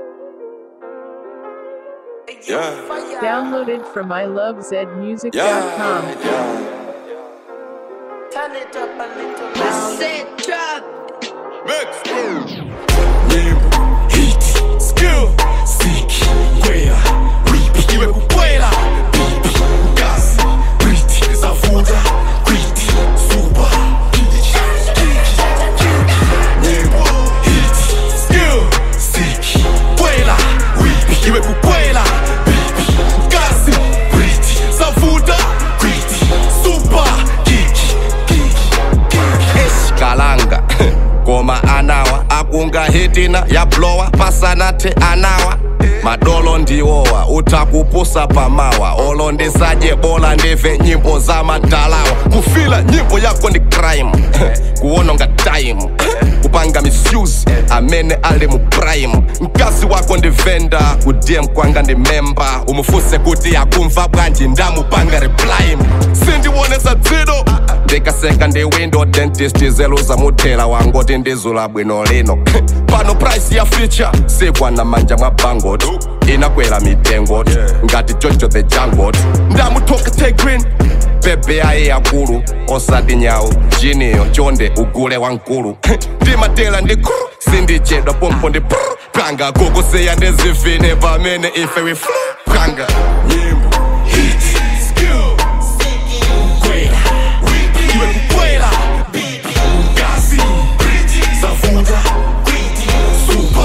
Yeah. Downloaded from ilovezmusic.com. Yeah, yeah. Turn it up a little I louder. said drop. Mix. Nyimbo, hit, skill, siki, kwela, ripi, iwe kukwela, bibi, gas, briti, zavuta, kwiti, suba, Nyimbo, hit, skill, siki, kwela, ripi, iwe kukwela, bibi, gas, briti, zavuta, kwiti, suba, kiki, eshikalanga ngoma anawa akunga hitina yablowa pasanathe anawa madolo ndiwowa uthakupusa pamawa olo ndisadye bola ndive nyimbo zamadalawa kufila nyimbo yako ndi crime kuwononga time kupanga misuse amene ali mu prime mkazi wako ndi venda kudm kwanga ndi memba umufuse kuti akumva bwanji ndamupanga reply sindiwonesa dzido ndikaseka ndi window dentist zeluza muthela wangoti ndizula bwino lino pano price ya feature sikwana manja mwa bangot inakwera mitengo ngati jojo the jangot ndamuthoka tegrin bebe ayi yakulu osati nyawu jiniyo chonde ugule wankulu ndimatela ndi kru sindichedwa pompo ndi pru panga kukusiya ndizivine pamene ife we flu panga nyimbo hit skill kwela ripi iwe kukwela bibi kasi briti zavuta kwiti suba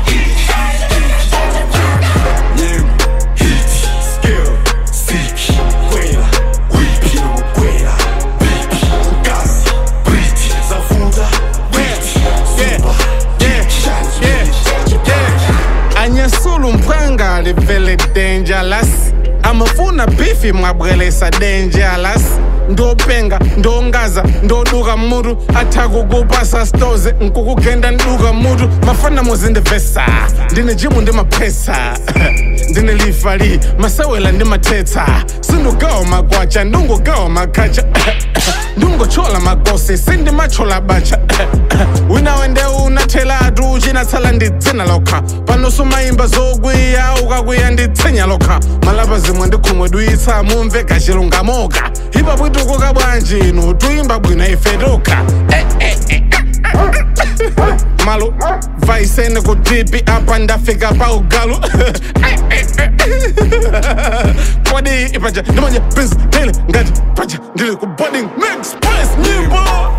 nyimbo hit skill siki kwela ripi iwe kukwela bibi kasi briti zavuta kwiti suba anyesula umphanga livele dangerous amafuna bifi mwabwelesa dangerous ndopenga ndongaza ndoduka mutu athakukupasa stoze nkukugenda nduka mutu mafana muzindivesa ndine jimu ndi maphesa ndine lifali masewela ndi mathetsa sindugawa magwacha ndungugawa makhacha ndungochola magosi sindimachola bacha wina wende unathelatu uchinatsala ndidzina lokha pano sumayimba zokwiya ukakwiya nditsinya lokha malapa zimwe ndikhumwe duyitsa mumve gachilungamoka ipa bwitukuka bwanji inu tuyimba bwino ife tokha malo vaisene kutipi apa ndafika pa ugalu kodi ipaja ndimanye prince daily ngati paja ndili ku boarding next place nyimbo